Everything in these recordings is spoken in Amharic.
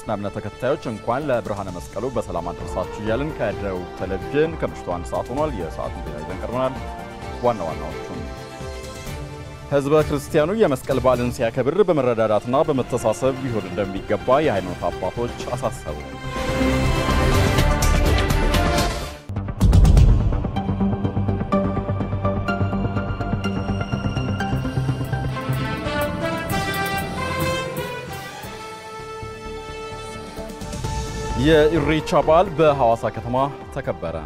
የክርስትና እምነት ተከታዮች እንኳን ለብርሃነ መስቀሉ በሰላም አደረሳችሁ እያልን ከደቡብ ቴሌቪዥን ከምሽቱ አንድ ሰዓት ሆኗል። የሰዓቱን ዜና ይዘን ቀርበናል። ዋና ዋናዎቹን ሕዝበ ክርስቲያኑ የመስቀል በዓልን ሲያከብር በመረዳዳትና በመተሳሰብ ሊሆን እንደሚገባ የሃይማኖት አባቶች አሳሰቡ። የኢሬቻ በዓል በሐዋሳ ከተማ ተከበረ።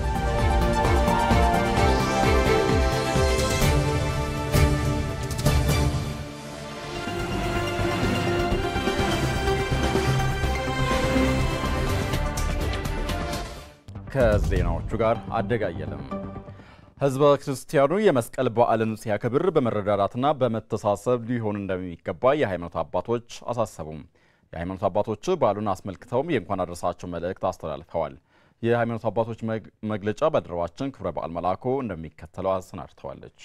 ከዜናዎቹ ጋር አደጋየለም። ሕዝበ ክርስቲያኑ የመስቀል በዓልን ሲያከብር በመረዳዳትና በመተሳሰብ ሊሆን እንደሚገባ የሃይማኖት አባቶች አሳሰቡም። የሃይማኖት አባቶች በዓሉን አስመልክተውም የእንኳን አደረሳቸው መልእክት አስተላልፈዋል። የሃይማኖት አባቶች መግለጫ ባልደረባችን ክብረ በዓል መላኩ እንደሚከተለው አሰናድተዋለች።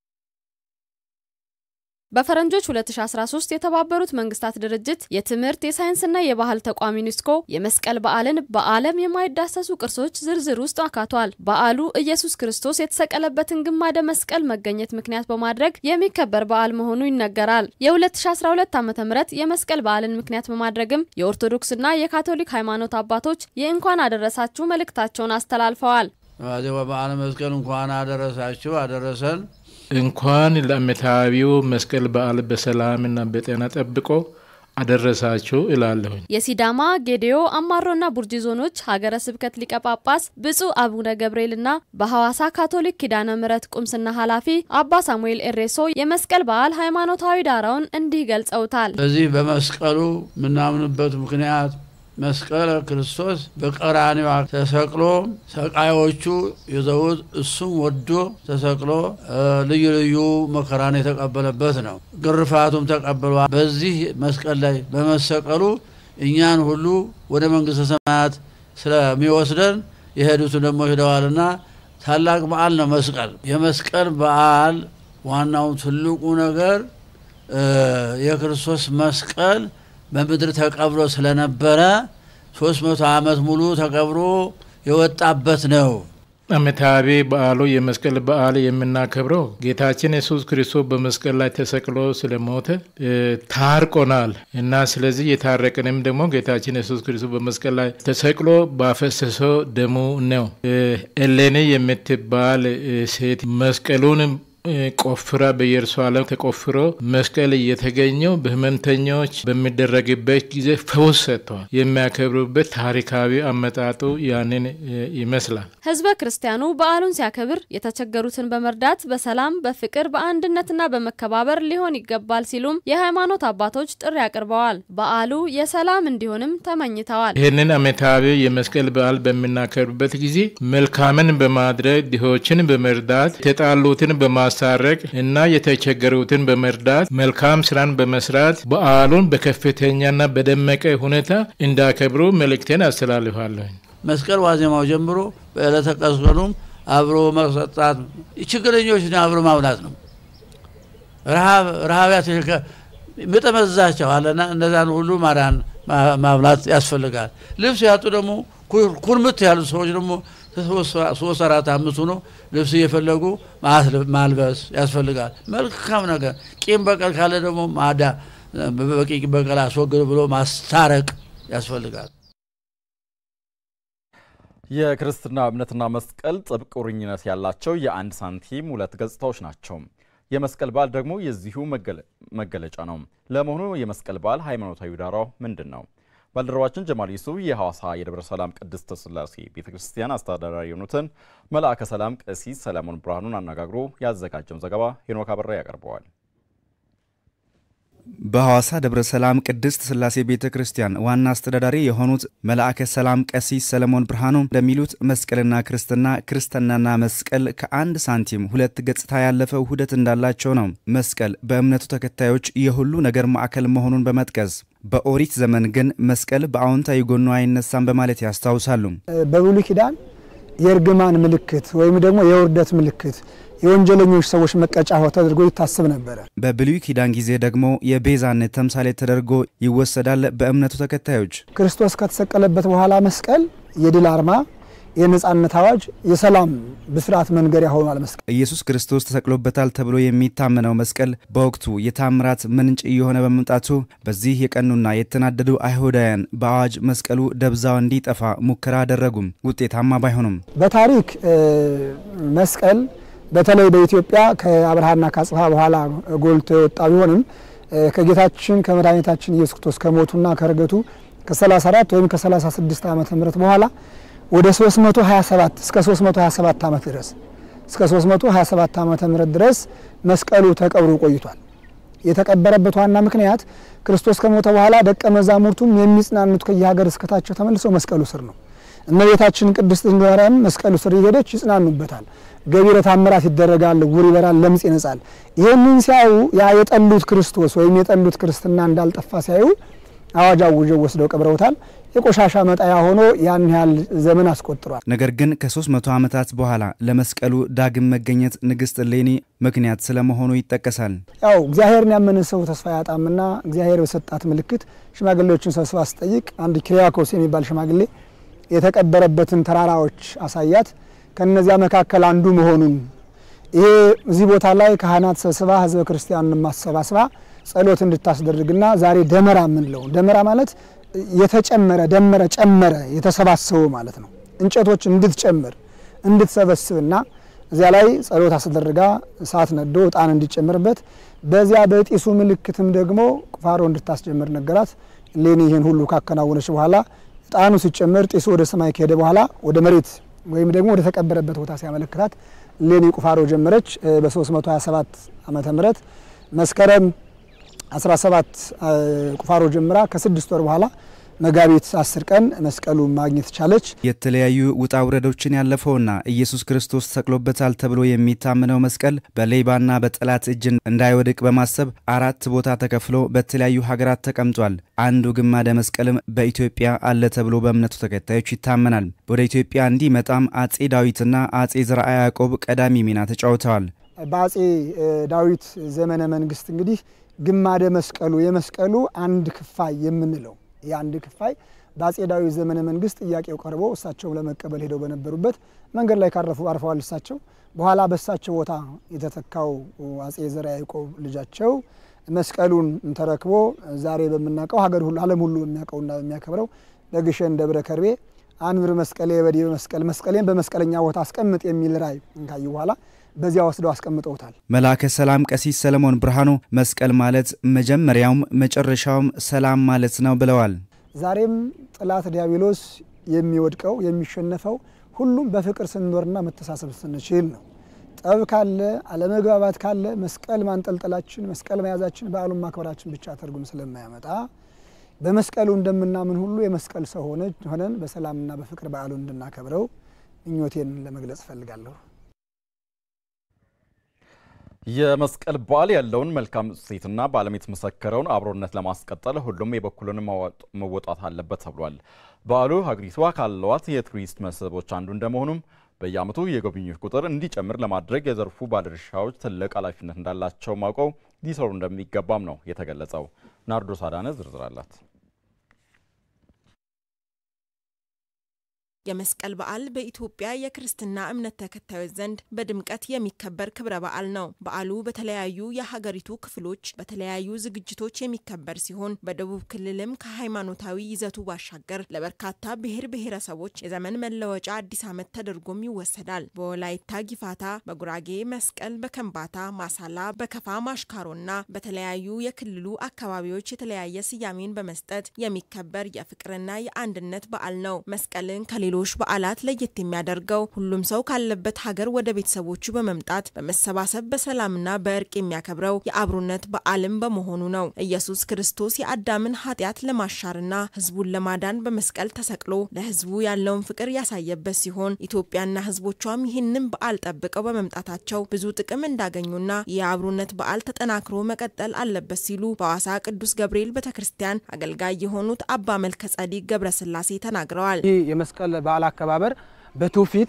በፈረንጆች 2013 የተባበሩት መንግስታት ድርጅት የትምህርት የሳይንስና የባህል ተቋም ዩኔስኮ የመስቀል በዓልን በዓለም የማይዳሰሱ ቅርሶች ዝርዝር ውስጥ አካቷል። በዓሉ ኢየሱስ ክርስቶስ የተሰቀለበትን ግማደ መስቀል መገኘት ምክንያት በማድረግ የሚከበር በዓል መሆኑ ይነገራል። የ2012 ዓ ም የመስቀል በዓልን ምክንያት በማድረግም የኦርቶዶክስና የካቶሊክ ሃይማኖት አባቶች የእንኳን አደረሳችሁ መልእክታቸውን አስተላልፈዋል። በዓለ መስቀል እንኳን አደረሳችሁ አደረሰን። እንኳን ለዓመታዊው መስቀል በዓል በሰላምና በጤና ጠብቆ አደረሳችሁ እላለሁኝ። የሲዳማ ጌዴዮ፣ አማሮና ቡርጂ ዞኖች ሀገረ ስብከት ሊቀ ጳጳስ ብፁዕ አቡነ ገብርኤልና በሐዋሳ ካቶሊክ ኪዳነ ምሕረት ቁምስና ኃላፊ አባ ሳሙኤል ኤሬሶ የመስቀል በዓል ሃይማኖታዊ ዳራውን እንዲህ ገልጸውታል። በዚህ በመስቀሉ የምናምንበት ምክንያት መስቀለ ክርስቶስ በቀራንዮ ተሰቅሎ ሰቃዮቹ ይዘውት እሱም ወዶ ተሰቅሎ ልዩ ልዩ መከራን የተቀበለበት ነው። ግርፋቱም ተቀብሏል። በዚህ መስቀል ላይ በመሰቀሉ እኛን ሁሉ ወደ መንግሥተ ሰማያት ስለሚወስደን የሄዱትን ደግሞ ሂደዋልና ታላቅ በዓል ነው መስቀል። የመስቀል በዓል ዋናው ትልቁ ነገር የክርስቶስ መስቀል በምድር ተቀብሮ ስለነበረ ሶስት መቶ ዓመት ሙሉ ተቀብሮ የወጣበት ነው። ዓመታዊ በዓሉ የመስቀል በዓል የምናከብረው ጌታችን ኢየሱስ ክርስቶስ በመስቀል ላይ ተሰቅሎ ስለሞተ ታርቆናል እና ስለዚህ የታረቅንም ደግሞ ጌታችን ኢየሱስ ክርስቶስ በመስቀል ላይ ተሰቅሎ ባፈሰሰው ደሙ ነው። እሌኒ የምትባል ሴት መስቀሉን ቆፍራ በኢየሩሳሌም ተቆፍሮ መስቀል እየተገኘው በሕመምተኞች በሚደረግበት ጊዜ ፈውስ ሰጥተዋል። የሚያከብሩበት ታሪካዊ አመጣጡ ያንን ይመስላል። ሕዝበ ክርስቲያኑ በዓሉን ሲያከብር የተቸገሩትን በመርዳት በሰላም በፍቅር በአንድነትና በመከባበር ሊሆን ይገባል ሲሉም የሃይማኖት አባቶች ጥሪ አቅርበዋል። በዓሉ የሰላም እንዲሆንም ተመኝተዋል። ይህንን ዓመታዊ የመስቀል በዓል በምናከብርበት ጊዜ መልካምን በማድረግ ድሆችን በመርዳት የተጣሉትን በማ ማስታረቅ እና የተቸገሩትን በመርዳት መልካም ስራን በመስራት በዓሉን በከፍተኛና በደመቀ ሁኔታ እንዳከብሩ መልእክቴን አስተላልፋለሁ። መስቀል ዋዜማው ጀምሮ በዕለተ ቀስቀኑም አብሮ መሰጣት፣ ችግረኞችን አብሮ ማብላት ነው። ረሃብ ምጠመዛቸው አለና እነዛን ሁሉ ማዳን ማብላት ያስፈልጋል። ልብስ ያጡ ደግሞ ኩርምት ያሉ ሰዎች ደግሞ ሶስት አራት አምስት ሆኖ ልብስ እየፈለጉ ማልበስ ያስፈልጋል። መልካም ነገር ቂም በቀል ካለ ደግሞ ማዳ በቂ በቀል አስወግድ ብሎ ማስታረቅ ያስፈልጋል። የክርስትና እምነትና መስቀል ጥብቅ ቁርኝነት ያላቸው የአንድ ሳንቲም ሁለት ገጽታዎች ናቸው። የመስቀል በዓል ደግሞ የዚሁ መገለጫ ነው። ለመሆኑ የመስቀል በዓል ሃይማኖታዊ ዳራው ምንድን ነው? ባልደረባችን ጀማል ዩሱፍ የሐዋሳ የደብረ ሰላም ቅድስተ ሥላሴ ቤተ ክርስቲያን አስተዳዳሪ የሆኑትን መልአከ ሰላም ቀሲስ ሰለሞን ብርሃኑን አነጋግሮ ያዘጋጀውን ዘገባ ሄኖክ አበራ ያቀርበዋል። በሐዋሳ ደብረ ሰላም ቅድስት ሥላሴ ቤተ ክርስቲያን ዋና አስተዳዳሪ የሆኑት መልአከ ሰላም ቀሲስ ሰለሞን ብርሃኑ እንደሚሉት መስቀልና ክርስትና ክርስትናና መስቀል ከአንድ ሳንቲም ሁለት ገጽታ ያለፈ ውህደት እንዳላቸው ነው። መስቀል በእምነቱ ተከታዮች የሁሉ ነገር ማዕከል መሆኑን በመጥቀስ በኦሪት ዘመን ግን መስቀል በአዎንታዊ ጎኑ አይነሳም በማለት ያስታውሳሉ። በብሉይ ኪዳን የእርግማን ምልክት ወይም ደግሞ የውርደት ምልክት የወንጀለኞች ሰዎች መቀጫ ተደርጎ ይታሰብ ነበረ። በብሉይ ኪዳን ጊዜ ደግሞ የቤዛነት ተምሳሌ ተደርጎ ይወሰዳል። በእምነቱ ተከታዮች ክርስቶስ ከተሰቀለበት በኋላ መስቀል የድል አርማ፣ የነጻነት አዋጅ፣ የሰላም ብስራት መንገሪያ ሆኗል። መስቀል ኢየሱስ ክርስቶስ ተሰቅሎበታል ተብሎ የሚታመነው መስቀል በወቅቱ የታምራት ምንጭ እየሆነ በመምጣቱ በዚህ የቀኑና የተናደዱ አይሁዳውያን በአዋጅ መስቀሉ ደብዛው እንዲጠፋ ሙከራ አደረጉም። ውጤታማ ባይሆኑም በታሪክ መስቀል በተለይ በኢትዮጵያ ከአብርሃና ከአጽብሃ በኋላ ጎልቶ የወጣ ቢሆንም ከጌታችን ከመድኃኒታችን ኢየሱስ ክርስቶስ ከሞቱና ከርገቱ ከ34 ወይም ከ36 ዓመተ ምህረት በኋላ ወደ 327 እስከ 327 ዓመት ድረስ እስከ 327 ዓመተ ምህረት ድረስ መስቀሉ ተቀብሮ ቆይቷል። የተቀበረበት ዋና ምክንያት ክርስቶስ ከሞተ በኋላ ደቀ መዛሙርቱም የሚጽናኑት ከየሀገር እስከታቸው ተመልሰው መስቀሉ ስር ነው። እመቤታችን ቅድስት ድንግል ማርያም መስቀሉ ስር እየሄደች ይጽናኑበታል። ገቢረ ተአምራት ይደረጋል፣ ዕውር ይበራል፣ ለምጽ ይነጻል። ይህንን ሲያዩ ያ የጠሉት ክርስቶስ ወይም የጠሉት ክርስትና እንዳልጠፋ ሲያዩ አዋጅ አውጀው ወስደው ቀብረውታል። የቆሻሻ መጣያ ሆኖ ያን ያህል ዘመን አስቆጥሯል። ነገር ግን ከ300 ዓመታት በኋላ ለመስቀሉ ዳግም መገኘት ንግሥት እሌኒ ምክንያት ስለመሆኑ ይጠቀሳል። ያው እግዚአብሔርን ያመነ ሰው ተስፋ ያጣምና እግዚአብሔር በሰጣት ምልክት ሽማግሌዎችን ሰብስባ ስጠይቅ አንድ ኪሪያኮስ የሚባል ሽማግሌ የተቀበረበትን ተራራዎች አሳያት። ከነዚያ መካከል አንዱ መሆኑን ይሄ እዚህ ቦታ ላይ ካህናት ሰብስባ ህዝበ ክርስቲያንን ማሰባስባ ጸሎት እንድታስደርግና ዛሬ ደመራ የምንለው ደመራ ማለት የተጨመረ ደመረ ጨመረ የተሰባሰቡ ማለት ነው። እንጨቶች እንድትጨምር እንድትሰበስብና እዚያ ላይ ጸሎት አስደርጋ እሳት ነዶ እጣን እንዲጨምርበት በዚያ በጢሱ ምልክትም ደግሞ ቁፋሮ እንድታስጀምር ነገራት። እሌኒ ይህን ሁሉ ካከናወነች በኋላ እጣኑ ሲጨመር ጢሱ ወደ ሰማይ ከሄደ በኋላ ወደ መሬት ወይም ደግሞ ወደ ተቀበረበት ቦታ ሲያመለክታት እሌኒ ቁፋሮ ጀመረች። በ327 ዓመተ ምህረት መስከረም 17 ቁፋሮ ጀምራ ከስድስት ወር በኋላ መጋቢት 10 ቀን መስቀሉ ማግኘት ቻለች። የተለያዩ ውጣ ውረዶችን ያለፈውና ኢየሱስ ክርስቶስ ተሰቅሎበታል ተብሎ የሚታመነው መስቀል በሌባና በጠላት እጅ እንዳይወድቅ በማሰብ አራት ቦታ ተከፍሎ በተለያዩ ሀገራት ተቀምጧል። አንዱ ግማደ መስቀልም በኢትዮጵያ አለ ተብሎ በእምነቱ ተከታዮች ይታመናል። ወደ ኢትዮጵያ እንዲመጣም አጼ ዳዊትና አጼ ዘርዓ ያዕቆብ ቀዳሚ ሚና ተጫውተዋል። በአጼ ዳዊት ዘመነ መንግስት እንግዲህ ግማደ መስቀሉ የመስቀሉ አንድ ክፋይ የምንለው የአንድ ክፋይ በአጼ ዳዊት ዘመነ መንግስት ጥያቄው ቀርቦ እሳቸውም ለመቀበል ሄደው በነበሩበት መንገድ ላይ ካረፉ አርፈዋል። እሳቸው በኋላ በእሳቸው ቦታ የተተካው አጼ ዘርዓ ያዕቆብ ልጃቸው መስቀሉን ተረክቦ ዛሬ በምናውቀው ሀገር ሁሉ ዓለም ሁሉ በሚያውቀውና በሚያከብረው በግሸን ደብረ ከርቤ አንብር መስቀሌ በዲበ መስቀል መስቀሌን በመስቀለኛ ቦታ አስቀምጥ የሚል ራእይ ካዩ በኋላ በዚያ ወስደው አስቀምጠውታል። መልአከ ሰላም ቀሲስ ሰለሞን ብርሃኑ መስቀል ማለት መጀመሪያውም መጨረሻውም ሰላም ማለት ነው ብለዋል። ዛሬም ጠላት ዲያብሎስ የሚወድቀው የሚሸነፈው ሁሉም በፍቅር ስንኖርና መተሳሰብ ስንችል ነው። ጠብ ካለ አለመግባባት ካለ መስቀል ማንጠልጠላችን መስቀል መያዛችን በዓሉን ማክበራችን ብቻ ትርጉም ስለማያመጣ በመስቀሉ እንደምናምን ሁሉ የመስቀል ሰው ሆነን በሰላምና በፍቅር በዓሉን እንድናከብረው ምኞቴን ለመግለጽ እፈልጋለሁ። የመስቀል በዓል ያለውን መልካም እሴትና በዓለም የተመሰከረውን አብሮነት ለማስቀጠል ሁሉም የበኩሉን መወጣት አለበት ተብሏል። በዓሉ ሀገሪቷ ካለዋት የቱሪስት መስህቦች አንዱ እንደመሆኑም በየዓመቱ የጎብኚዎች ቁጥር እንዲጨምር ለማድረግ የዘርፉ ባለድርሻዎች ትልቅ ኃላፊነት እንዳላቸው ማውቀው ሊሰሩ እንደሚገባም ነው የተገለጸው። ናርዶስ አዳነ ዝርዝር አላት። የመስቀል በዓል በኢትዮጵያ የክርስትና እምነት ተከታዮች ዘንድ በድምቀት የሚከበር ክብረ በዓል ነው። በዓሉ በተለያዩ የሀገሪቱ ክፍሎች በተለያዩ ዝግጅቶች የሚከበር ሲሆን በደቡብ ክልልም ከሃይማኖታዊ ይዘቱ ባሻገር ለበርካታ ብሔር ብሔረሰቦች የዘመን መለወጫ አዲስ ዓመት ተደርጎም ይወሰዳል። በወላይታ ጊፋታ፣ በጉራጌ መስቀል፣ በከምባታ ማሳላ፣ በከፋ ማሽካሮና በተለያዩ የክልሉ አካባቢዎች የተለያየ ስያሜን በመስጠት የሚከበር የፍቅርና የአንድነት በዓል ነው። መስቀልን ከሌ ሌሎች በዓላት ለየት የሚያደርገው ሁሉም ሰው ካለበት ሀገር ወደ ቤተሰቦቹ በመምጣት በመሰባሰብ በሰላምና በእርቅ የሚያከብረው የአብሮነት በዓልም በመሆኑ ነው። ኢየሱስ ክርስቶስ የአዳምን ኃጢአት ለማሻርና ሕዝቡን ለማዳን በመስቀል ተሰቅሎ ለሕዝቡ ያለውን ፍቅር ያሳየበት ሲሆን ኢትዮጵያና ሕዝቦቿም ይህንን በዓል ጠብቀው በመምጣታቸው ብዙ ጥቅም እንዳገኙና የአብሮነት በዓል ተጠናክሮ መቀጠል አለበት ሲሉ በሐዋሳ ቅዱስ ገብርኤል ቤተ ክርስቲያን አገልጋይ የሆኑት አባ መልከ ጸዲቅ ገብረስላሴ ተናግረዋል። ይህ የመስቀል በዓል አከባበር በትውፊት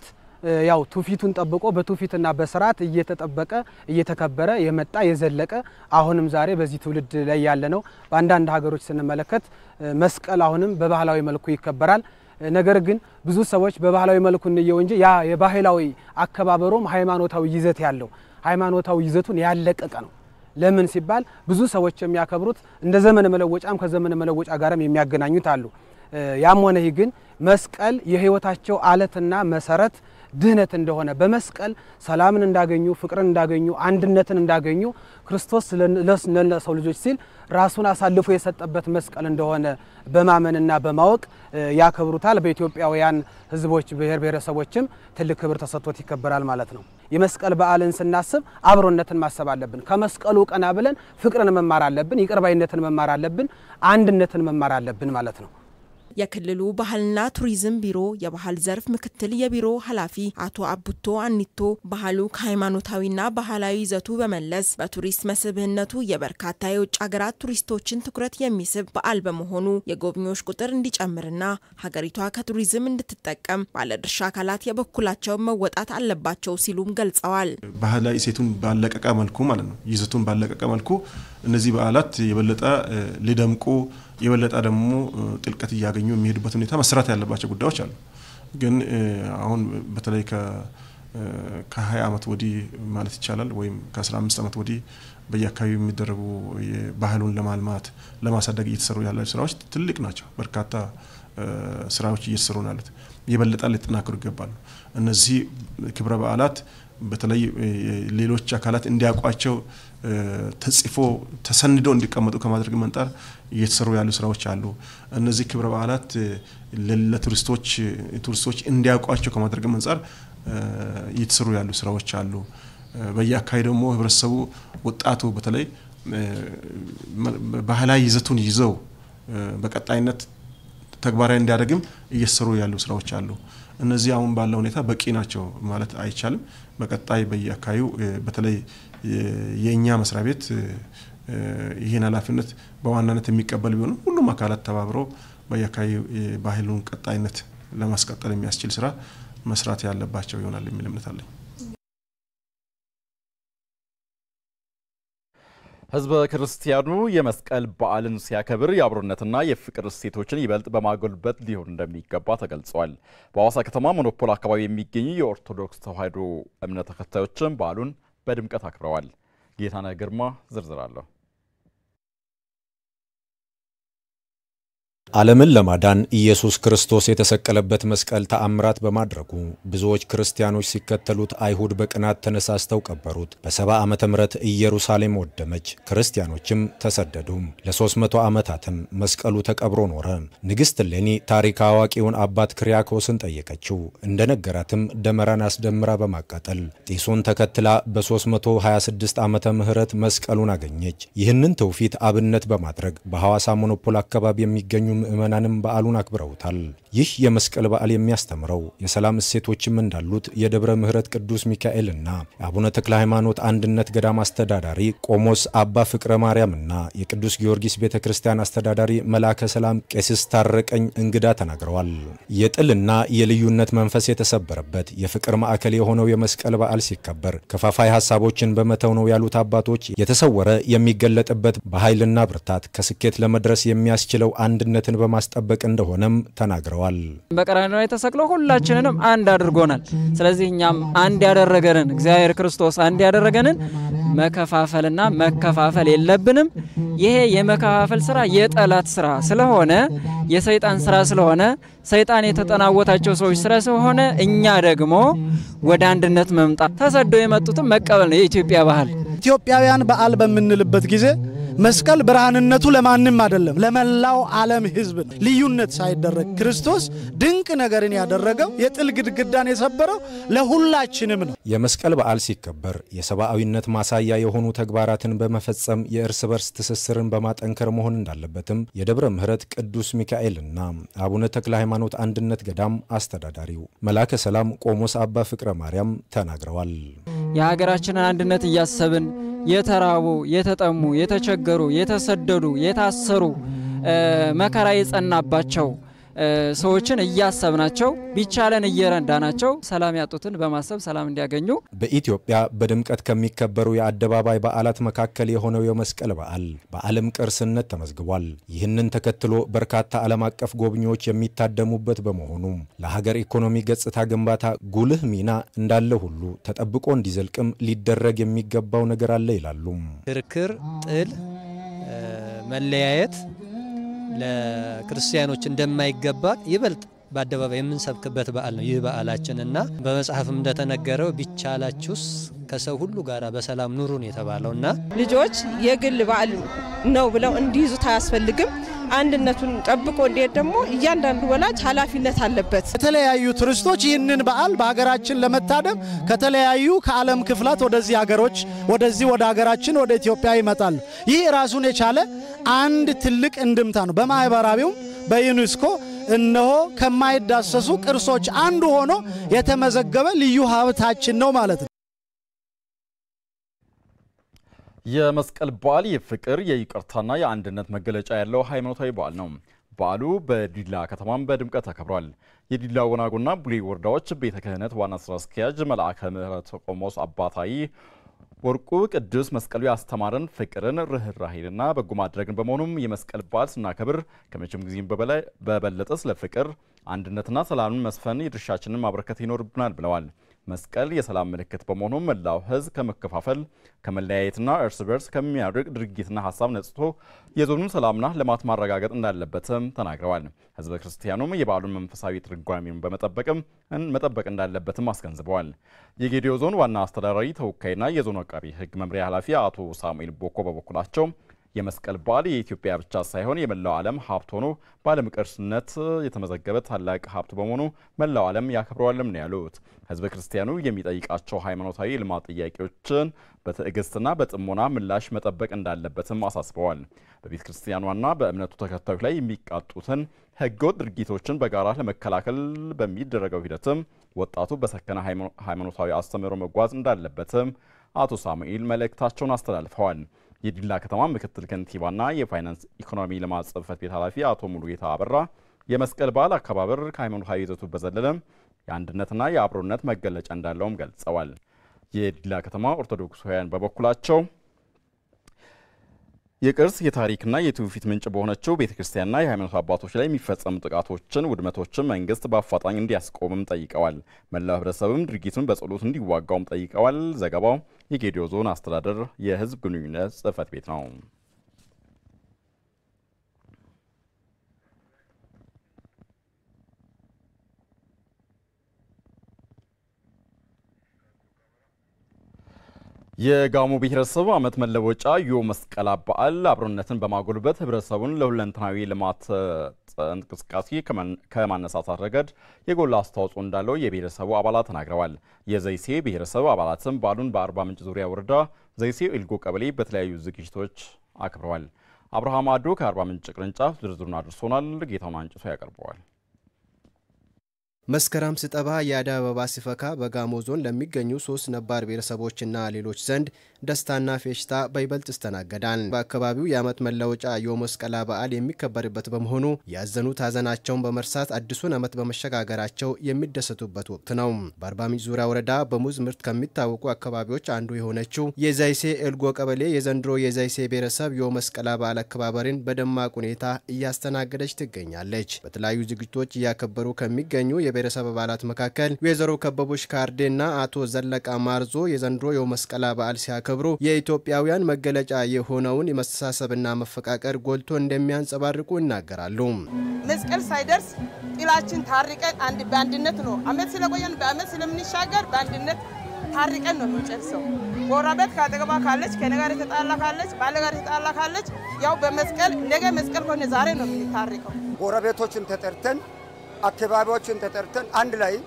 ያው ትውፊቱን ጠብቆ በትውፊትና በስርዓት እየተጠበቀ እየተከበረ የመጣ የዘለቀ አሁንም ዛሬ በዚህ ትውልድ ላይ ያለ ነው። በአንዳንድ ሀገሮች ስንመለከት መስቀል አሁንም በባህላዊ መልኩ ይከበራል። ነገር ግን ብዙ ሰዎች በባህላዊ መልኩ እንየው እንጂ ያ የባህላዊ አከባበሩም ሃይማኖታዊ ይዘት ያለው ሃይማኖታዊ ይዘቱን ያለቀቀ ነው። ለምን ሲባል ብዙ ሰዎች የሚያከብሩት እንደ ዘመን መለወጫም ከዘመን መለወጫ ጋርም የሚያገናኙት አሉ። ያም ሆነ ይህ ግን መስቀል የህይወታቸው አለትና መሰረት ድህነት እንደሆነ በመስቀል ሰላምን እንዳገኙ፣ ፍቅርን እንዳገኙ፣ አንድነትን እንዳገኙ ክርስቶስ ለሰው ልጆች ሲል ራሱን አሳልፎ የሰጠበት መስቀል እንደሆነ በማመንና በማወቅ ያከብሩታል። በኢትዮጵያውያን ህዝቦች ብሔር ብሔረሰቦችም ትልቅ ክብር ተሰጥቶት ይከበራል ማለት ነው። የመስቀል በዓልን ስናስብ አብሮነትን ማሰብ አለብን። ከመስቀሉ ቀና ብለን ፍቅርን መማር አለብን። ይቅርባይነትን መማር አለብን። አንድነትን መማር አለብን ማለት ነው። የክልሉ ባህልና ቱሪዝም ቢሮ የባህል ዘርፍ ምክትል የቢሮ ኃላፊ አቶ አቡቶ አኒቶ ባህሉ ከሃይማኖታዊና ባህላዊ ይዘቱ በመለስ በቱሪስት መስህብነቱ የበርካታ የውጭ ሀገራት ቱሪስቶችን ትኩረት የሚስብ በዓል በመሆኑ የጎብኚዎች ቁጥር እንዲጨምርና ሀገሪቷ ከቱሪዝም እንድትጠቀም ባለድርሻ አካላት የበኩላቸውን መወጣት አለባቸው ሲሉም ገልጸዋል። ባህላዊ እሴቱን ባለቀቀ መልኩ ማለት ነው ይዘቱን ባለቀቀ መልኩ እነዚህ በዓላት የበለጠ ሊደምቁ የበለጠ ደግሞ ጥልቀት እያገኙ የሚሄዱበት ሁኔታ መሰራት ያለባቸው ጉዳዮች አሉ። ግን አሁን በተለይ ከ20 ዓመት ወዲህ ማለት ይቻላል ወይም ከ15 ዓመት ወዲህ በየአካባቢው የሚደረጉ ባህሉን ለማልማት ለማሳደግ እየተሰሩ ያላቸው ስራዎች ትልቅ ናቸው። በርካታ ስራዎች እየተሰሩ ነው ያሉት። የበለጠ ሊጠናከሩ ይገባሉ። እነዚህ ክብረ በዓላት በተለይ ሌሎች አካላት እንዲያውቋቸው ተጽፎ ተሰንዶ እንዲቀመጡ ከማድረግ መንጣር እየተሰሩ ያሉ ስራዎች አሉ። እነዚህ ክብረ በዓላት ለቱሪስቶች ቱሪስቶች እንዲያውቋቸው ከማድረግ አንጻር እየተሰሩ ያሉ ስራዎች አሉ። በየአካባቢ ደግሞ ህብረተሰቡ ወጣቱ በተለይ ባህላዊ ይዘቱን ይዘው በቀጣይነት ተግባራዊ እንዲያደርግም እየተሰሩ ያሉ ስራዎች አሉ። እነዚህ አሁን ባለው ሁኔታ በቂ ናቸው ማለት አይቻልም። በቀጣይ በየአካባቢው በተለይ የእኛ መስሪያ ቤት ይህን ኃላፊነት በዋናነት የሚቀበል ቢሆንም ሁሉም አካላት ተባብረው በየአካባቢው ባህሉን ቀጣይነት ለማስቀጠል የሚያስችል ስራ መስራት ያለባቸው ይሆናል የሚል እምነት አለኝ። ህዝበ ክርስቲያኑ የመስቀል በዓልን ሲያከብር የአብሮነትና የፍቅር እሴቶችን ይበልጥ በማጎልበት ሊሆን እንደሚገባ ተገልጿል። በሐዋሳ ከተማ ሞኖፖል አካባቢ የሚገኙ የኦርቶዶክስ ተዋሕዶ እምነት ተከታዮችም በዓሉን በድምቀት አክብረዋል። ጌታነህ ግርማ ዝርዝር አለሁ። ዓለምን ለማዳን ኢየሱስ ክርስቶስ የተሰቀለበት መስቀል ተአምራት በማድረጉ ብዙዎች ክርስቲያኖች ሲከተሉት አይሁድ በቅናት ተነሳስተው ቀበሩት። በሰባ ዓመተ ምህረት ኢየሩሳሌም ወደመች፣ ክርስቲያኖችም ተሰደዱ። ለሦስት መቶ ዓመታትም መስቀሉ ተቀብሮ ኖረ። ንግሥት እሌኒ ታሪክ አዋቂውን አባት ክሪያኮስን ጠየቀችው። እንደነገራትም ደመራን አስደምራ በማቃጠል ጢሱን ተከትላ በ326 ዓመተ ምህረት መስቀሉን አገኘች። ይህንን ትውፊት አብነት በማድረግ በሐዋሳ ሞኖፖል አካባቢ የሚገኙ ምዕመናንም በዓሉን አክብረውታል። ይህ የመስቀል በዓል የሚያስተምረው የሰላም እሴቶችም እንዳሉት የደብረ ምሕረት ቅዱስ ሚካኤልና የአቡነ ተክለ ሃይማኖት አንድነት ገዳም አስተዳዳሪ ቆሞስ አባ ፍቅረ ማርያምና የቅዱስ ጊዮርጊስ ቤተ ክርስቲያን አስተዳዳሪ መላከ ሰላም ቄስስ ታረቀኝ እንግዳ ተናግረዋል። የጥልና የልዩነት መንፈስ የተሰበረበት የፍቅር ማዕከል የሆነው የመስቀል በዓል ሲከበር ከፋፋይ ሀሳቦችን በመተው ነው ያሉት አባቶች የተሰወረ የሚገለጥበት በኃይልና ብርታት ከስኬት ለመድረስ የሚያስችለው አንድነትን በማስጠበቅ እንደሆነም ተናግረዋል። በቀራንዮ ላይ ተሰቅሎ ሁላችንንም አንድ አድርጎናል። ስለዚህ እኛም አንድ ያደረገንን እግዚአብሔር ክርስቶስ አንድ ያደረገንን መከፋፈልና መከፋፈል የለብንም። ይሄ የመከፋፈል ስራ የጠላት ስራ ስለሆነ የሰይጣን ስራ ስለሆነ ሰይጣን የተጠናወታቸው ሰዎች ስራ ስለሆነ እኛ ደግሞ ወደ አንድነት መምጣት ተሰደው የመጡትም መቀበል ነው የኢትዮጵያ ባህል። ኢትዮጵያውያን በዓል በምንልበት ጊዜ መስቀል ብርሃንነቱ ለማንም አይደለም፣ ለመላው ዓለም ሕዝብ ነው። ልዩነት ሳይደረግ ክርስቶስ ድንቅ ነገርን ያደረገው የጥል ግድግዳን የሰበረው ለሁላችንም ነው። የመስቀል በዓል ሲከበር የሰብአዊነት ማሳያ የሆኑ ተግባራትን በመፈጸም የእርስ በርስ ትስስርን በማጠንከር መሆን እንዳለበትም የደብረ ምሕረት ቅዱስ ሚካኤልና አቡነ ተክለ ሃይማኖት አንድነት ገዳም አስተዳዳሪው መላከ ሰላም ቆሞስ አባ ፍቅረ ማርያም ተናግረዋል። የሀገራችንን አንድነት እያሰብን የተራቡ፣ የተጠሙ፣ የተቸገሩ፣ የተሰደዱ፣ የታሰሩ መከራ የጸናባቸው ሰዎችን እያሰብናቸው ቢቻለን እየረዳናቸው ሰላም ያጡትን በማሰብ ሰላም እንዲያገኙ በኢትዮጵያ በድምቀት ከሚከበሩ የአደባባይ በዓላት መካከል የሆነው የመስቀል በዓል በዓለም ቅርስነት ተመዝግቧል። ይህንን ተከትሎ በርካታ ዓለም አቀፍ ጎብኚዎች የሚታደሙበት በመሆኑ ለሀገር ኢኮኖሚ ገጽታ ግንባታ ጉልህ ሚና እንዳለ ሁሉ ተጠብቆ እንዲዘልቅም ሊደረግ የሚገባው ነገር አለ ይላሉ። ክርክር፣ ጥል፣ መለያየት ለክርስቲያኖች እንደማይገባ ይበልጥ በአደባባይ የምንሰብክበት በዓል ነው ይህ በዓላችን እና በመጽሐፍም እንደተነገረው ቢቻላችሁስ ከሰው ሁሉ ጋር በሰላም ኑሩን የተባለው እና ልጆች የግል በዓል ነው ብለው እንዲይዙት አያስፈልግም። አንድነቱን ጠብቆ እንዲሄድ ደግሞ እያንዳንዱ ወላጅ ኃላፊነት አለበት። የተለያዩ ቱሪስቶች ይህንን በዓል በሀገራችን ለመታደም ከተለያዩ ከዓለም ክፍላት ወደዚህ ሀገሮች ወደዚህ ወደ ሀገራችን ወደ ኢትዮጵያ ይመጣሉ። ይህ ራሱን የቻለ አንድ ትልቅ እንድምታ ነው። በማህበራዊውም በዩኔስኮ እነሆ ከማይዳሰሱ ቅርሶች አንዱ ሆኖ የተመዘገበ ልዩ ሀብታችን ነው ማለት ነው። የመስቀል በዓል የፍቅር የይቅርታና የአንድነት መገለጫ ያለው ሃይማኖታዊ በዓል ነው። በዓሉ በዲላ ከተማም በድምቀት ተከብሯል። የዲላ ወናጎና ቡሌ ወረዳዎች ቤተ ክህነት ዋና ስራ አስኪያጅ መልአከ ምሕረት ቆሞስ አባታይ ወርቁ ቅዱስ መስቀሉ ያስተማረን ፍቅርን፣ ርኅራሄንና በጎ ማድረግን በመሆኑም የመስቀል በዓል ስናከብር ከመቼም ጊዜም በበለጠ ስለ ፍቅር አንድነትና ሰላምን መስፈን የድርሻችንን ማበረከት ይኖርብናል ብለዋል። መስቀል የሰላም ምልክት በመሆኑ መላው ሕዝብ ከመከፋፈል ከመለያየትና እርስ በርስ ከሚያርቅ ድርጊትና ሀሳብ ነጽቶ የዞኑን ሰላምና ልማት ማረጋገጥ እንዳለበትም ተናግረዋል። ሕዝበ ክርስቲያኑም የበዓሉን መንፈሳዊ ትርጓሜን በመጠበቅም መጠበቅ እንዳለበትም አስገንዝበዋል። የጌዲዮ ዞን ዋና አስተዳዳሪ ተወካይና የዞኑ አቃቢ ሕግ መምሪያ ኃላፊ አቶ ሳሙኤል ቦኮ በበኩላቸው የመስቀል በዓል የኢትዮጵያ ብቻ ሳይሆን የመላው ዓለም ሀብት ሆኖ በዓለም ቅርስነት የተመዘገበ ታላቅ ሀብት በመሆኑ መላው ዓለም ያከብረዋልም ነው ያሉት። ህዝበ ክርስቲያኑ የሚጠይቃቸው ሃይማኖታዊ ልማት ጥያቄዎችን በትዕግስትና በጥሞና ምላሽ መጠበቅ እንዳለበትም አሳስበዋል። በቤተ ክርስቲያኗና በእምነቱ ተከታዮች ላይ የሚቃጡትን ህገወጥ ድርጊቶችን በጋራ ለመከላከል በሚደረገው ሂደትም ወጣቱ በሰከነ ሃይማኖታዊ አስተምህሮ መጓዝ እንዳለበትም አቶ ሳሙኤል መልእክታቸውን አስተላልፈዋል። የዲላ ከተማ ምክትል ከንቲባና የፋይናንስ ኢኮኖሚ ልማት ጽሕፈት ቤት ኃላፊ አቶ ሙሉጌታ አበራ የመስቀል በዓል አከባበር ከሃይማኖታዊ ይዘቱ በዘለለ የአንድነትና የአብሮነት መገለጫ እንዳለውም ገልጸዋል። የዲላ ከተማ ኦርቶዶክሳውያን በበኩላቸው የቅርስ የታሪክና የትውፊት ምንጭ በሆነችው ቤተ ክርስቲያንና የሃይማኖት አባቶች ላይ የሚፈጸሙ ጥቃቶችን፣ ውድመቶችን መንግስት በአፋጣኝ እንዲያስቆምም ጠይቀዋል። መላው ህብረተሰብም ድርጊቱን በጸሎት እንዲዋጋውም ጠይቀዋል። ዘገባው የጌዲዮ ዞን አስተዳደር የህዝብ ግንኙነት ጽሕፈት ቤት ነው። የጋሞ ብሔረሰብ ዓመት መለወጫ ዮ መስቀል በዓል አብሮነትን በማጎልበት ህብረተሰቡን ለሁለንተናዊ ልማት እንቅስቃሴ ከማነሳሳት ረገድ የጎላ አስተዋጽኦ እንዳለው የብሔረሰቡ አባላት ተናግረዋል። የዘይሴ ብሔረሰብ አባላትም በዓሉን በአርባ ምንጭ ዙሪያ ወረዳ ዘይሴ ኤልጎ ቀበሌ በተለያዩ ዝግጅቶች አክብረዋል። አብርሃም አዶ ከአርባ ምንጭ ቅርንጫፍ ዝርዝሩን አድርሶናል። ጌታውን አንጭቶ ያቀርበዋል። መስከረም ስጠባ የአደይ አበባ ሲፈካ በጋሞ ዞን ለሚገኙ ሶስት ነባር ብሔረሰቦችና ሌሎች ዘንድ ደስታና ፌሽታ በይበልጥ ይስተናገዳል። በአካባቢው የዓመት መለወጫ የመስቀል በዓል የሚከበርበት በመሆኑ ያዘኑት ሀዘናቸውን በመርሳት አዲሱን ዓመት በመሸጋገራቸው የሚደሰቱበት ወቅት ነው። በአርባ ምንጭ ዙሪያ ወረዳ በሙዝ ምርት ከሚታወቁ አካባቢዎች አንዱ የሆነችው የዛይሴ ኤልጎ ቀበሌ የዘንድሮ የዛይሴ ብሔረሰብ የመስቀል በዓል አከባበርን በደማቅ ሁኔታ እያስተናገደች ትገኛለች። በተለያዩ ዝግጅቶች እያከበሩ ከሚገኙ የብሔረሰብ አባላት መካከል ወይዘሮ ከበቦች ካርዴና አቶ ዘለቃ ማርዞ የዘንድሮ የመስቀል በዓል ሲያከብሩ የኢትዮጵያውያን መገለጫ የሆነውን የመስተሳሰብና መፈቃቀር ጎልቶ እንደሚያንጸባርቁ ይናገራሉ። መስቀል ሳይደርስ ጥላችን ታርቀን አንድ በአንድነት ነው አመት ስለቆየን በአመት ስለምንሻገር በአንድነት ታርቀን ነው የምንጨርሰው። ጎረቤት ከአጠገባ ካለች ከኔ ጋር የተጣላ ካለች ባለ ጋር የተጣላ ካለች ያው በመስቀል ነገ መስቀል ከሆነ ዛሬ ነው የምንታርቀው። ጎረቤቶችን ተጠርተን አካባቢዎችን ተጠርተን አንድ ላይ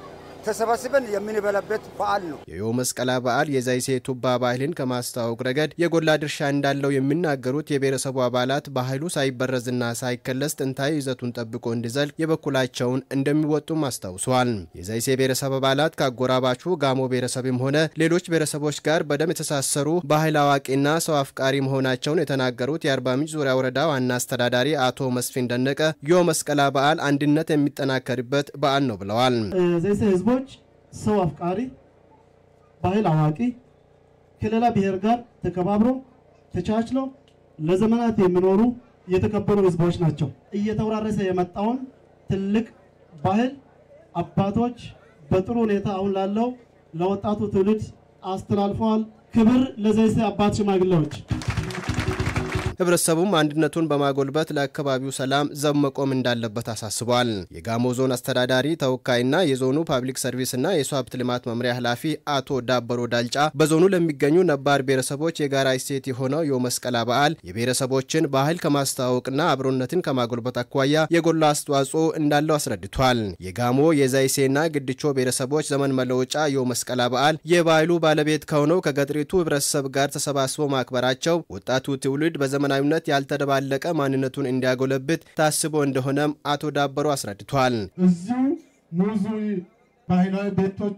ተሰባስበን የምንበላበት በዓል ነው። የዮ መስቀላ በዓል የዛይሴ ቱባ ባህልን ከማስተዋወቅ ረገድ የጎላ ድርሻ እንዳለው የሚናገሩት የብሔረሰቡ አባላት ባህሉ ሳይበረዝና ሳይከለስ ጥንታዊ ይዘቱን ጠብቆ እንዲዘልቅ የበኩላቸውን እንደሚወጡም አስታውሰዋል። የዛይሴ ብሔረሰብ አባላት ከአጎራባቹ ጋሞ ብሔረሰብም ሆነ ሌሎች ብሔረሰቦች ጋር በደም የተሳሰሩ ባህል አዋቂና ሰው አፍቃሪ መሆናቸውን የተናገሩት የአርባ ምንጭ ዙሪያ ወረዳ ዋና አስተዳዳሪ አቶ መስፍን ደነቀ ዮ መስቀላ በዓል አንድነት የሚጠናከርበት በዓል ነው ብለዋል። ዘይሴ ህዝቦች ሰው አፍቃሪ፣ ባህል አዋቂ፣ ከሌላ ብሔር ጋር ተከባብሮ ተቻችለው ለዘመናት የሚኖሩ የተከበሩ ህዝቦች ናቸው። እየተወራረሰ የመጣውን ትልቅ ባህል አባቶች በጥሩ ሁኔታ አሁን ላለው ለወጣቱ ትውልድ አስተላልፈዋል። ክብር ለዘይሴ አባት ሽማግሌዎች። ህብረተሰቡም አንድነቱን በማጎልበት ለአካባቢው ሰላም ዘብ መቆም እንዳለበት አሳስቧል። የጋሞ ዞን አስተዳዳሪ ተወካይና የዞኑ ፓብሊክ ሰርቪስና የሰው ሀብት ልማት መምሪያ ኃላፊ አቶ ዳበሮ ዳልጫ በዞኑ ለሚገኙ ነባር ብሔረሰቦች የጋራ እሴት የሆነው ዮ መስቀላ በዓል የብሔረሰቦችን ባህል ከማስተዋወቅና አብሮነትን ከማጎልበት አኳያ የጎላ አስተዋጽኦ እንዳለው አስረድቷል። የጋሞ የዛይሴና ግድቾ ብሔረሰቦች ዘመን መለወጫ ዮ መስቀላ በዓል የባህሉ ባለቤት ከሆነው ከገጠሪቱ ህብረተሰብ ጋር ተሰባስቦ ማክበራቸው ወጣቱ ትውልድ በዘመ ዘመናዊነት ያልተደባለቀ ማንነቱን እንዲያጎለብት ታስቦ እንደሆነም አቶ ዳበሮ አስረድቷል። እዚሁ ሙዙ ባህላዊ ቤቶች፣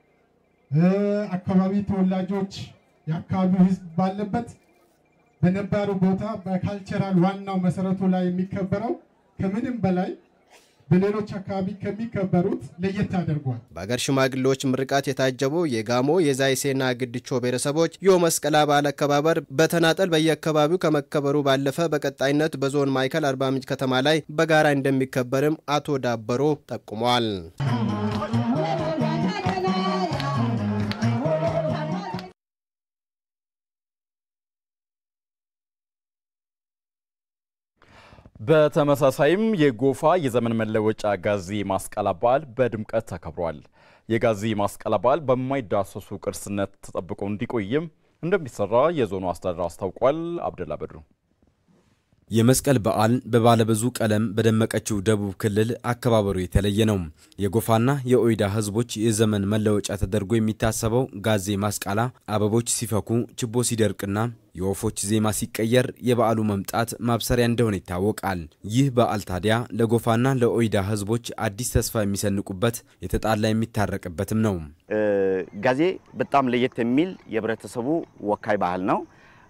አካባቢ ተወላጆች፣ የአካባቢው ህዝብ ባለበት በነባሩ ቦታ በካልቸራል ዋናው መሰረቱ ላይ የሚከበረው ከምንም በላይ በሌሎች አካባቢ ከሚከበሩት ለየት ያደርጓል። በአገር ሽማግሌዎች ምርቃት የታጀቡ የጋሞ የዛይሴና ግድቾ ብሔረሰቦች ዮ መስቀላ በዓል አከባበር በተናጠል በየአካባቢው ከመከበሩ ባለፈ በቀጣይነት በዞን ማዕከል አርባ ምንጭ ከተማ ላይ በጋራ እንደሚከበርም አቶ ዳበሮ ጠቁመዋል። በተመሳሳይም የጎፋ የዘመን መለወጫ ጋዚ ማስቀላ በዓል በድምቀት ተከብሯል። የጋዚ ማስቀላ በዓል በማይዳሰሱ ቅርስነት ተጠብቆ እንዲቆይም እንደሚሰራ የዞኑ አስተዳደር አስታውቋል። አብደላ በድሩ የመስቀል በዓል በባለብዙ ቀለም በደመቀችው ደቡብ ክልል አከባበሩ የተለየ ነው። የጎፋና የኦይዳ ህዝቦች የዘመን መለወጫ ተደርጎ የሚታሰበው ጋዜ ማስቃላ አበቦች ሲፈኩ፣ ችቦ ሲደርቅና የወፎች ዜማ ሲቀየር የበዓሉ መምጣት ማብሰሪያ እንደሆነ ይታወቃል። ይህ በዓል ታዲያ ለጎፋና ለኦይዳ ህዝቦች አዲስ ተስፋ የሚሰንቁበት የተጣላ የሚታረቅበትም ነው። ጋዜ በጣም ለየት የሚል የህብረተሰቡ ወካይ ባህል ነው።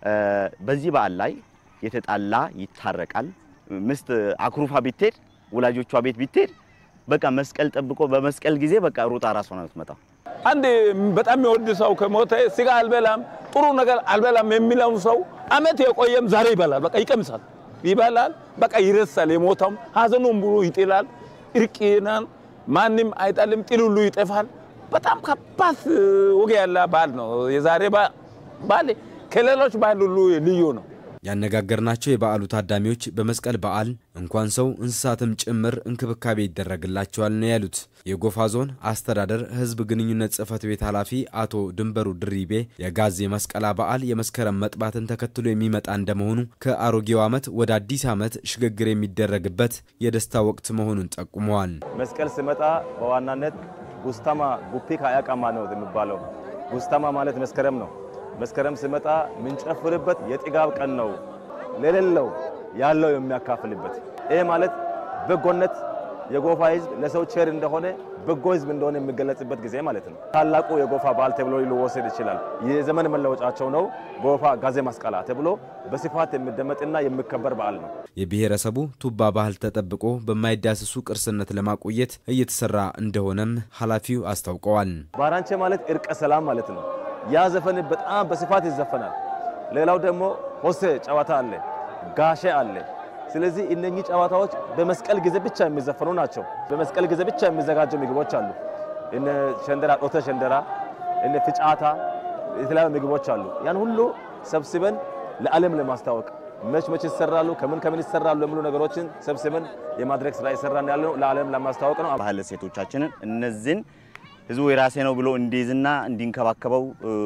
በዚህ በዓል ላይ የተጣላ ይታረቃል። ምስት አኩሩፋ ብትሄድ ወላጆቿ ቤት ብትሄድ በቃ መስቀል ጠብቆ በመስቀል ጊዜ በቃ ሩጣ ራሷ ነው የምትመጣው። አንድ በጣም የሚወድ ሰው ከሞተ ስጋ አልበላም፣ ጥሩ ነገር አልበላም የሚለው ሰው አመት የቆየም ዛሬ ይበላል። በቃ ይቀምሳል፣ ይበላል፣ በቃ ይረሳል። የሞተውም ሀዘኑን ብሎ ይጥላል። እርቅናን ማንም አይጣልም፣ ጥል ሁሉ ይጠፋል። በጣም ከባድ ወግ ያለ በዓል ነው የዛሬ በዓል። ከሌሎች በዓል ሁሉ ልዩ ነው። ያነጋገርናቸው የበዓሉ ታዳሚዎች በመስቀል በዓል እንኳን ሰው እንስሳትም ጭምር እንክብካቤ ይደረግላቸዋል ነው ያሉት። የጎፋ ዞን አስተዳደር ሕዝብ ግንኙነት ጽሕፈት ቤት ኃላፊ አቶ ድንበሩ ድሪቤ የጋዜ መስቀላ በዓል የመስከረም መጥባትን ተከትሎ የሚመጣ እንደመሆኑ ከአሮጌው ዓመት ወደ አዲስ ዓመት ሽግግር የሚደረግበት የደስታ ወቅት መሆኑን ጠቁመዋል። መስቀል ሲመጣ በዋናነት ጉስታማ ጉፔ ካያቃማ ነው የሚባለው። ጉስታማ ማለት መስከረም ነው። መስከረም ሲመጣ የምንጨፍርበት የጥጋብ ቀን ነው። ለሌለው ያለው የሚያካፍልበት ይህ ማለት በጎነት የጎፋ ህዝብ ለሰው ቸር እንደሆነ በጎ ህዝብ እንደሆነ የሚገለጽበት ጊዜ ማለት ነው። ታላቁ የጎፋ በዓል ተብሎ ሊወሰድ ይችላል። የዘመን መለወጫቸው ነው። ጎፋ ጋዜ ማስቀላ ተብሎ በስፋት የሚደመጥና የሚከበር በዓል ነው። የብሔረሰቡ ቱባ ባህል ተጠብቆ በማይዳሰሱ ቅርስነት ለማቆየት እየተሰራ እንደሆነም ኃላፊው አስታውቀዋል። ባራንቼ ማለት እርቀ ሰላም ማለት ነው። ያ ዘፈን በጣም በስፋት ይዘፈናል። ሌላው ደግሞ ሆሴ ጨዋታ አለ፣ ጋሼ አለ። ስለዚህ እነኚህ ጨዋታዎች በመስቀል ጊዜ ብቻ የሚዘፈኑ ናቸው። በመስቀል ጊዜ ብቻ የሚዘጋጁ ምግቦች አሉ። እነ ሸንደራ፣ ጦተ ሸንደራ፣ እነ ፍጫታ፣ የተለያዩ ምግቦች አሉ። ያን ሁሉ ሰብስበን ለዓለም ለማስታወቅ መች መች ይሰራሉ፣ ከምን ከምን ይሰራሉ የሚሉ ነገሮችን ሰብስበን የማድረግ ስራ የሰራን ያለ ነው። ለዓለም ለማስታወቅ ነው። ባህል እሴቶቻችንን እነዚህን ህዝቡ የራሴ ነው ብሎ እንዲይዝና እንዲንከባከበው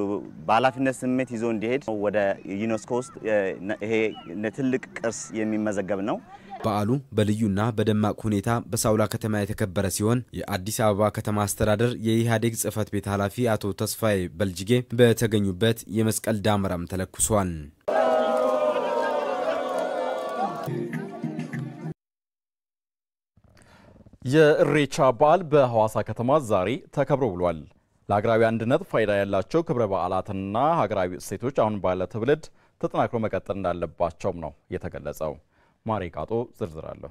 በኃላፊነት ስሜት ይዞ እንዲሄድ ወደ ዩኔስኮ ውስጥ ይሄ ትልቅ ቅርስ የሚመዘገብ ነው። በዓሉ በልዩና በደማቅ ሁኔታ በሳውላ ከተማ የተከበረ ሲሆን የአዲስ አበባ ከተማ አስተዳደር የኢህአዴግ ጽህፈት ቤት ኃላፊ አቶ ተስፋዬ በልጅጌ በተገኙበት የመስቀል ዳመራም ተለኩሷል። የእሬቻ በዓል በሐዋሳ ከተማ ዛሬ ተከብሮ ውሏል። ለሀገራዊ አንድነት ፋይዳ ያላቸው ክብረ በዓላትና ሀገራዊ እሴቶች አሁን ባለ ትውልድ ተጠናክሮ መቀጠል እንዳለባቸውም ነው የተገለጸው። ማሬ ቃጦ ዝርዝር አለሁ።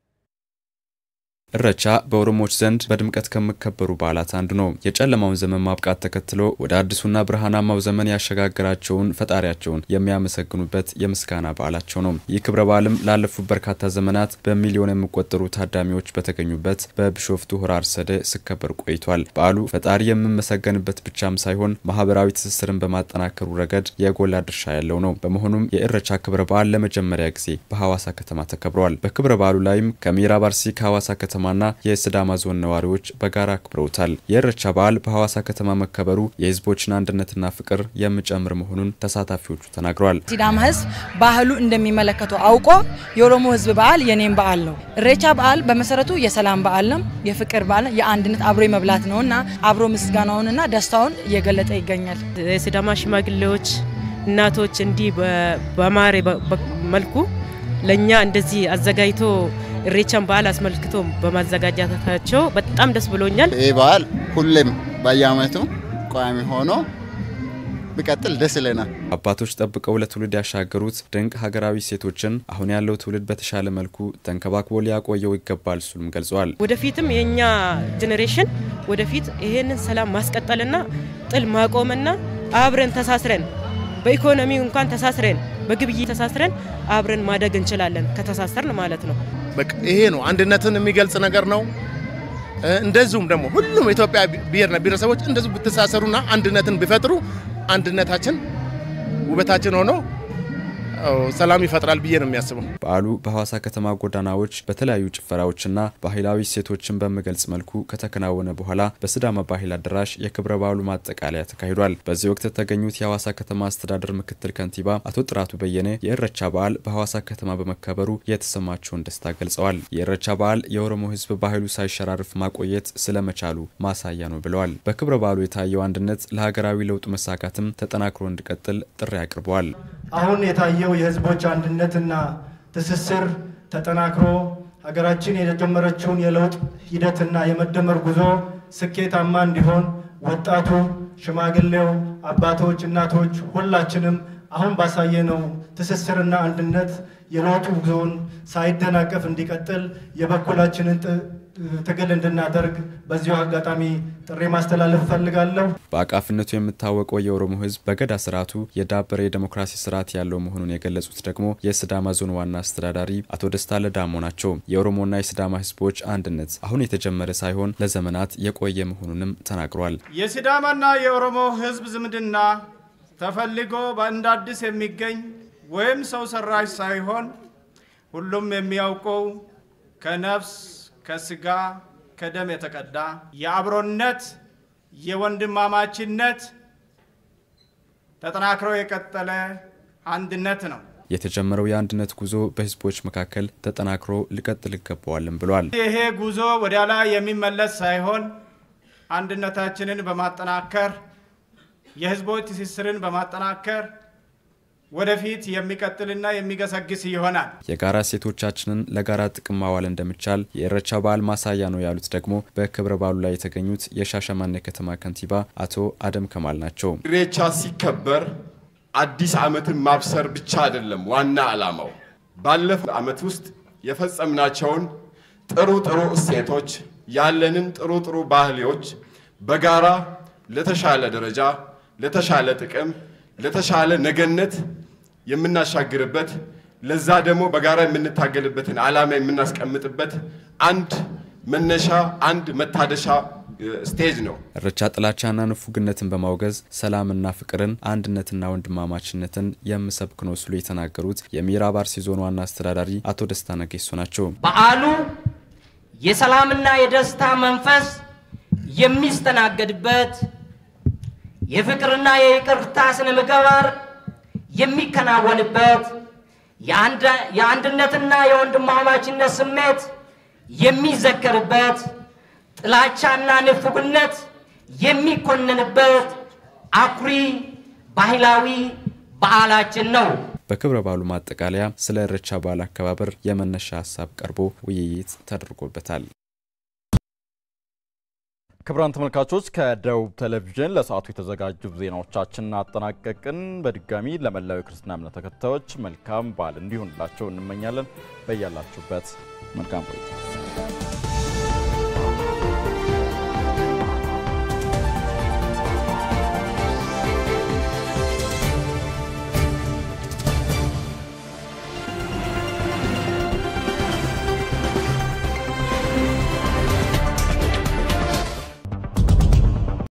እረቻ በኦሮሞዎች ዘንድ በድምቀት ከሚከበሩ በዓላት አንዱ ነው። የጨለማውን ዘመን ማብቃት ተከትሎ ወደ አዲሱና ብርሃናማው ዘመን ያሸጋግራቸውን ፈጣሪያቸውን የሚያመሰግኑበት የምስጋና በዓላቸው ነው። ይህ ክብረ በዓልም ላለፉት በርካታ ዘመናት በሚሊዮን የሚቆጠሩ ታዳሚዎች በተገኙበት በቢሾፍቱ ሆራ አርሰዴ ሲከበር ቆይቷል። በዓሉ ፈጣሪ የሚመሰገንበት ብቻም ሳይሆን ማህበራዊ ትስስርን በማጠናከሩ ረገድ የጎላ ድርሻ ያለው ነው። በመሆኑም የእረቻ ክብረ በዓል ለመጀመሪያ ጊዜ በሐዋሳ ከተማ ተከብሯል። በክብረ በዓሉ ላይም ከምዕራብ አርሲ ከሐዋሳ ከተማ ከተማና የሲዳማ ዞን ነዋሪዎች በጋራ አክብረውታል። የእረቻ በዓል በሐዋሳ ከተማ መከበሩ የህዝቦችን አንድነትና ፍቅር የሚጨምር መሆኑን ተሳታፊዎቹ ተናግረዋል። ሲዳማ ህዝብ ባህሉ እንደሚመለከተው አውቆ የኦሮሞ ህዝብ በዓል የኔም በዓል ነው። እሬቻ በዓል በመሰረቱ የሰላም በዓል ነው፣ የፍቅር በዓል የአንድነት አብሮ የመብላት ነውና አብሮ ምስጋናውንና ደስታውን እየገለጠ ይገኛል። የሲዳማ ሽማግሌዎች እናቶች እንዲህ በማረ መልኩ ለእኛ እንደዚህ አዘጋጅቶ እሬቻን በዓል አስመልክቶ በማዘጋጀታቸው በጣም ደስ ብሎኛል። ይህ በዓል ሁሌም በየአመቱ ቋሚ ሆኖ ቢቀጥል ደስ ይለናል። አባቶች ጠብቀው ለትውልድ ያሻገሩት ድንቅ ሀገራዊ እሴቶችን አሁን ያለው ትውልድ በተሻለ መልኩ ተንከባክቦ ሊያቆየው ይገባል ሲሉም ገልጸዋል። ወደፊትም የእኛ ጄኔሬሽን ወደፊት ይሄንን ሰላም ማስቀጠልና ጥል ማቆምና አብረን ተሳስረን በኢኮኖሚ እንኳን ተሳስረን በግብይት ተሳስረን አብረን ማደግ እንችላለን፣ ከተሳሰርን ማለት ነው። በቃ ይሄ ነው አንድነትን የሚገልጽ ነገር ነው። እንደዚሁም ደግሞ ሁሉም የኢትዮጵያ ብሔርና ብሔረሰቦች እንደዚሁ ብትሳሰሩና አንድነትን ቢፈጥሩ አንድነታችን ውበታችን ሆኖ ሰላም ይፈጥራል ብዬ ነው የሚያስበው። በዓሉ በሐዋሳ ከተማ ጎዳናዎች በተለያዩ ጭፈራዎችና ባህላዊ እሴቶችን በሚገልጽ መልኩ ከተከናወነ በኋላ በሲዳማ ባህል አዳራሽ የክብረ በዓሉ ማጠቃለያ ተካሂዷል። በዚህ ወቅት የተገኙት የሐዋሳ ከተማ አስተዳደር ምክትል ከንቲባ አቶ ጥራቱ በየነ የእረቻ በዓል በሐዋሳ ከተማ በመከበሩ የተሰማቸውን ደስታ ገልጸዋል። የእረቻ በዓል የኦሮሞ ሕዝብ ባህሉ ሳይሸራርፍ ማቆየት ስለመቻሉ ማሳያ ነው ብለዋል። በክብረ በዓሉ የታየው አንድነት ለሀገራዊ ለውጡ መሳካትም ተጠናክሮ እንዲቀጥል ጥሪ አቅርበዋል። አሁን የታየው የህዝቦች አንድነትና ትስስር ተጠናክሮ ሀገራችን የጀመረችውን የለውጥ ሂደትና የመደመር ጉዞ ስኬታማ እንዲሆን ወጣቱ፣ ሽማግሌው፣ አባቶች፣ እናቶች ሁላችንም አሁን ባሳየነው ትስስርና አንድነት የለውጡ ጉዞን ሳይደናቀፍ እንዲቀጥል የበኩላችንን ትግል እንድናደርግ በዚሁ አጋጣሚ ጥሪ ማስተላለፍ እፈልጋለሁ። በአቃፊነቱ የሚታወቀው የኦሮሞ ህዝብ በገዳ ስርዓቱ የዳበረ የዴሞክራሲ ስርዓት ያለው መሆኑን የገለጹት ደግሞ የሲዳማ ዞን ዋና አስተዳዳሪ አቶ ደስታ ለዳሞ ናቸው። የኦሮሞና የሲዳማ ህዝቦች አንድነት አሁን የተጀመረ ሳይሆን ለዘመናት የቆየ መሆኑንም ተናግሯል። የሲዳማና የኦሮሞ ህዝብ ዝምድና ተፈልጎ በእንደ አዲስ የሚገኝ ወይም ሰው ሰራሽ ሳይሆን ሁሉም የሚያውቀው ከነፍስ ከስጋ ከደም የተቀዳ የአብሮነት የወንድማማችነት ተጠናክሮ የቀጠለ አንድነት ነው። የተጀመረው የአንድነት ጉዞ በህዝቦች መካከል ተጠናክሮ ሊቀጥል ይገባዋልም ብሏል። ይሄ ጉዞ ወደ ላይ የሚመለስ ሳይሆን አንድነታችንን በማጠናከር የህዝቦች ትስስርን በማጠናከር ወደፊት የሚቀጥልና የሚገሰግስ ይሆናል። የጋራ እሴቶቻችንን ለጋራ ጥቅም ማዋል እንደሚቻል የእረቻ በዓል ማሳያ ነው ያሉት ደግሞ በክብረ በዓሉ ላይ የተገኙት የሻሸመኔ ከተማ ከንቲባ አቶ አደም ከማል ናቸው። ኢሬቻ ሲከበር አዲስ ዓመትን ማብሰር ብቻ አይደለም ዋና ዓላማው። ባለፈው ዓመት ውስጥ የፈጸምናቸውን ጥሩ ጥሩ እሴቶች ያለንን ጥሩ ጥሩ ባህሌዎች በጋራ ለተሻለ ደረጃ፣ ለተሻለ ጥቅም፣ ለተሻለ ነገነት የምናሻግርበት ለዛ ደግሞ በጋራ የምንታገልበትን ዓላማ የምናስቀምጥበት አንድ መነሻ አንድ መታደሻ ስቴጅ ነው። እረቻ ጥላቻና ንፉግነትን በማውገዝ ሰላምና ፍቅርን አንድነትና ወንድማማችነትን የምሰብክ ነው ሲሉ የተናገሩት የምዕራብ አርሲ ዞን ዋና አስተዳዳሪ አቶ ደስታ ነጌሶ ናቸው። በዓሉ የሰላምና የደስታ መንፈስ የሚስተናገድበት የፍቅርና የይቅርታ ስነ ምግባር የሚከናወንበት የአንድነትና የወንድማማችነት ስሜት የሚዘከርበት፣ ጥላቻና ንፉግነት የሚኮንንበት አኩሪ ባህላዊ በዓላችን ነው። በክብረ በዓሉ ማጠቃለያ ስለ ኢሬቻ በዓል አከባበር የመነሻ ሀሳብ ቀርቦ ውይይት ተደርጎበታል። ክቡራን ተመልካቾች ከደቡብ ቴሌቪዥን ለሰዓቱ የተዘጋጁ ዜናዎቻችንን አጠናቀቅን። በድጋሚ ለመላው የክርስትና እምነት ተከታዮች መልካም በዓል እንዲሆንላቸው እንመኛለን። በያላችሁበት መልካም ቆይታ